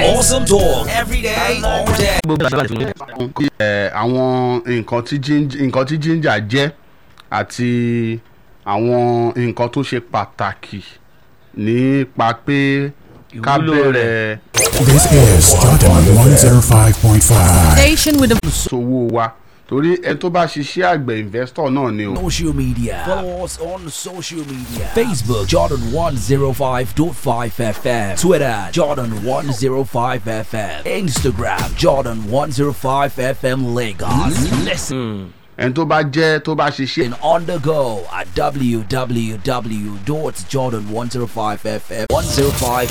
Awesome talk every day, all day. ẹ, àwọn nǹkan tí ginger nǹkan tí ginger jẹ́ àti àwọn nǹkan tó ṣe pàtàkì nípa pé ká Ìwúlò bẹ̀rẹ̀ This is Jordan 105.5. Station with the sowó wa torí ẹni tó bá ṣiṣẹ́ àgbẹ̀ investor náà ni o. Social media. Follow us on social media. Facebook Jordan 105.5 FM. Twitter Jordan 105 FM. Instagram Jordan 105 FM Lagos. Listen ẹni tó bá jẹ́ tó bá ṣiṣẹ́ on the go at www.jordan105fm 105